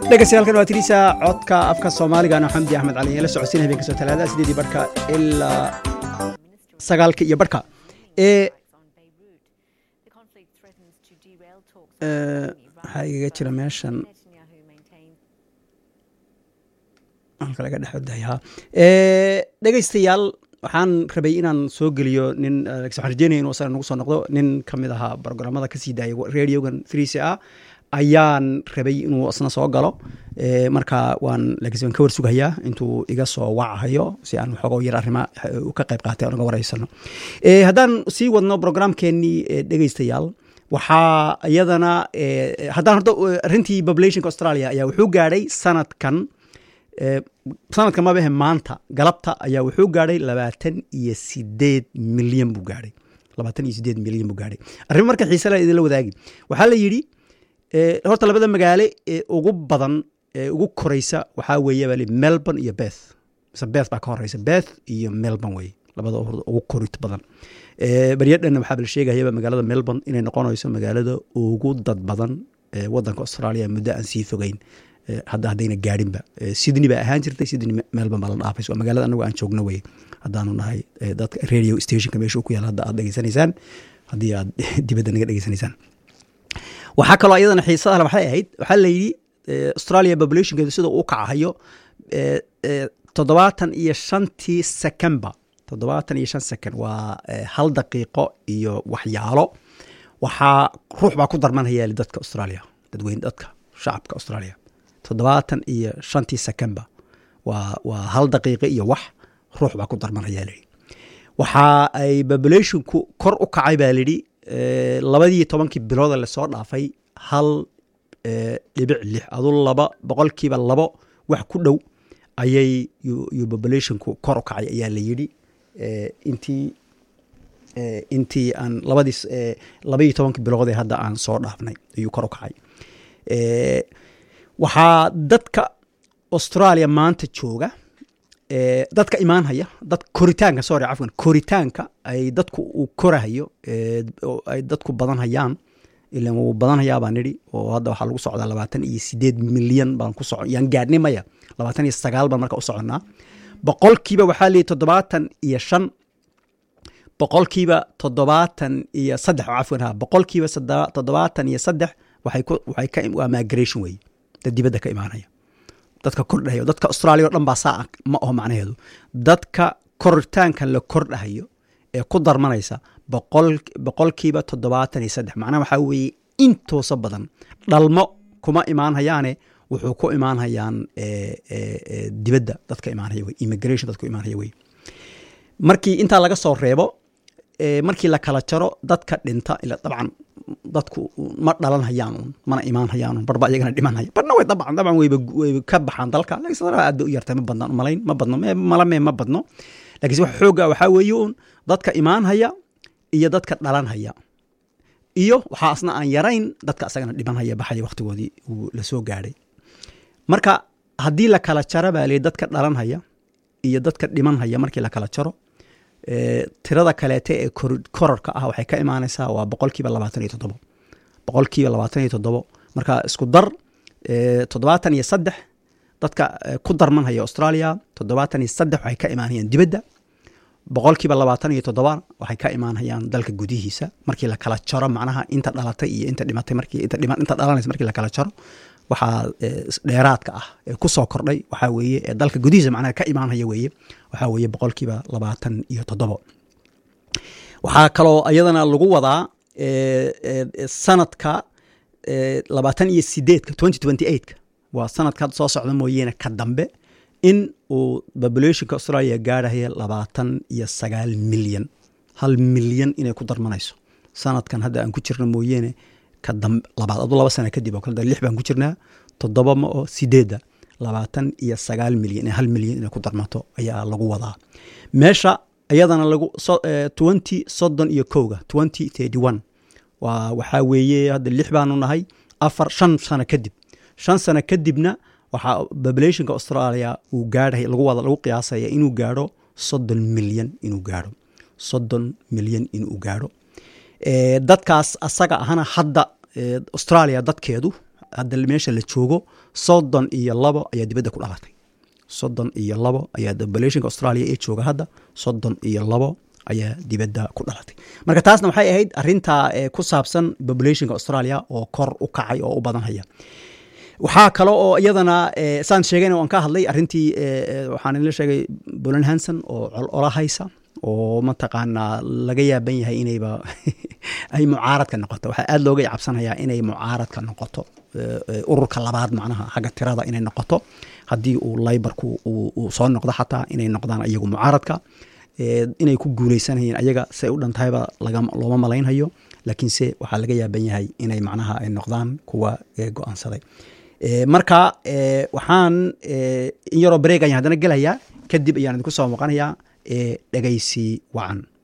dhegeystayaal waa tiriisa codka afka soomaaligaana xamdi axmed cali la socodsiin habeen kasoo talaadada sideedii barhka ilaa sagaalka iyo barhka ee waxaa igaga jira meeshan halka laga dhexodayaa dhegeystayaal waxaan rabay inaan soo geliyo nin waxaan rajeynaya inuu asaga nagu soo noqdo nin ka mid ahaa programmada kasii daayay radiogan threec ah ayaan rabay inuu isna soo galo marka waan laakiin waan ka warsugayaa intuu iga soo wacahayo si aan waxooga yar arrima ka qayb qaatay aan uga wareysano haddaan sii wadno programkeenii dhegeystayaal waxaa iyadana haddaan horta arrintii populationka australia ayaa wuxuu gaadhay sanadkan sanadkan mabahe maanta galabta ayaa wuxuu gaadhay labaatan iyo sideed milyan buu gaadhay labaatan iyo sideed milyan buu gaadhay arrimo marka xiise la idinla wadaagi waxaa la yidhi horta labada magaale ee ugu badan ee ugu koreysa waxaa weeye baa melbourne iyo beth mise beth baa ka horeysa beth iyo melbourne weye labada ugu korit badan baryadhanna waxaa la sheegayaba magaalada melbourne inay noqonayso magaalada ugu dad badan ee wadanka australia muddo aan sii fogeyn hadda haddayna gaadhinba sydney baa ahaan jirtay sydney melbourne baa la dhaafaysa waa magaalada anagu aan joogno weye haddaanu nahay dadka radio stationka meesha ku yaala hadda aad dhegeysanaysaan haddii aad dibadda naga dhegeysanaysaan waxaa kaloo iyadana xiisada waxay ahayd waxaa la yidhi australia populationkeedu sida uu kacahayo toddobaatan iyo shantii secemba toddobaatan iyo shan second waa hal daqiiqo iyo waxyaalo waxaa ruux baa ku darmanhayaali dadka australia dadweyne dadka shacabka australia toddobaatan iyo shantii secemba waa waa hal daqiiqo iyo wax ruux baa ku darmanhayaa layidhi waxa ay populationku kor u kacay baa layidhi labadii tobankii bilooda lasoo dhaafay hal dhibic lix adu laba boqolkiiba labo wax ku dhow ayay yu populationku kor u kacay ayaa la yidhi intii intii aan labadii labaiyo tobankii bilood ee hadda aan soo dhaafnay ayuu kor u kacay waxaa dadka australia maanta jooga dadka imaanhaya dad koritaanka sorry cafwan koritaanka ay dadku uu korahayo ay dadku badanhayaan ilan wuu badanhayaa baan nidhi oo hadda waxaa lagu socdaa labaatan iyo sideed milyan baan ku soco yaan gaadhnay maya labaatan iyo sagaal baan marka u soconnaa boqolkiiba waxaa leeyahy toddobaatan iyo shan boqolkiiba toddobaatan iyo saddex cafwan ha boqolkiiba toddobaatan iyo saddex waxay ku waxay ka waa migration weeye dad dibadda ka imaanaya dadka kordhahayo dadka australia o dhan baa saa ma aho macnaheedu dadka koritaankan la kordhahayo ee ku darmanaysa boqol boqolkiiba toddobaatan iyo saddex macnaha waxaa weeye intoosa badan dhalmo kuma imaanhayaane wuxuu ku imaanhayaan dibadda dadka imaanhaya wey immigration dadku imaanhaya wey markii intaa laga soo reebo markii la kala jaro dadka dhinta ila dabcan dadku ma dhalan hayaan un mana imaan hayaan un barba iyagana dhiman haya barna way dabcan dabcan wayba wayba ka baxaan dalka laakiin sadara aad bay u yartay ma badna malayn ma badno malame ma badno laakiin wax xooga waxaa weeye un dadka imaan haya iyo dadka dhalan haya iyo waxaa asna aan yarayn dadka asagana dhiman haya baxaya waqtigoodii uu lasoo gaadhay marka haddii la kala jaro baa lii dadka dhalan haya iyo dadka dhiman haya markii la kala jaro tirada kaleete ee korarka ah waxay ka imaanaysaa waa boqolkiiba labaatan iyo toddobo boqolkiiba labaatan iyo toddobo marka isku dar toddobaatan iyo saddex dadka ku darmanhaya australia toddobaatan iyo saddex waxay ka imaanayaan dibadda boqolkiiba labaatan iyo toddoba waxay ka imaanayaan dalka gudihiisa markii la kala jaro macnaha inta dhalatay iyo inta dhimatay markii inta dhima inta dhalanaysa markii la kala jaro waxaa dheeraadka ah ee ku soo kordhay waxaa weeye ee dalka gudihiisa macnaha ka imaanhaya weeye waxaa weeye boqolkiiba labaatan iyo toddobo waxaa kaloo iyadana lagu wadaa sanadka labaatan iyo sideedka twenty twenty eightka waa sanadka soo socda mooyeene ka dambe in uu populationka australia gaarhaya labaatan iyo sagaal milyan hal milyan inay ku darmanayso sanadkan hadda aan ku jirno mooyeene labaad adu laba sana kadib oo kale lix baan ku jirnaa toddoba ma oo sideedda labaatan iyo sagaal milyan hal milyan inay ku darmato ayaa lagu wadaa meesha iyadana lagu twenty soddon iyo kowga twenty thirty one waa waxaa weeye hadda lix baanu nahay afar shan sano kadib shan sano kadibna waxaa populationka australia uu gaadhay lagu wada lagu qiyaasaya inuu gaadho soddon milyan inuu gaadho soddon milyan inuu gaadho dadkaas asaga ahana hadda australia dadkeedu hadda meesha la joogo soddon iyo labo ayaa dibadda ku dhalatay soddon iyo labo ayaa populationka australia ee jooga hadda soddon iyo labo ayaa dibadda ku dhalatay marka taasna waxay ahayd arinta ku saabsan populationka australia oo kor u kacay oo u badanhaya waxaa kale oo iyadana saan sheegayna waan ka hadlay arintii waxaan idinla sheegay bolan hanson oo colola haysa oo mataqaanaa laga yaaban yahay inayba ay mucaaradka noqoto waxaa aada looga cabsanayaa inay mucaaradka noqoto ururka labaad macnaha xagga tirada inay noqoto haddii uu laybarku uu soo noqdo xataa inay noqdaan iyagu mucaaradka inay ku guuleysanayeen ayaga say u dhantahayba looma malaynhayo laakiinse waxaa laga yaaban yahay inay macnaha ay noqdaan kuwa go-aansaday marka waxaan in yaroo bareeg ayaan haddana gelayaa kadib ayaan idinku soo muuqanayaa dhegaysi wacan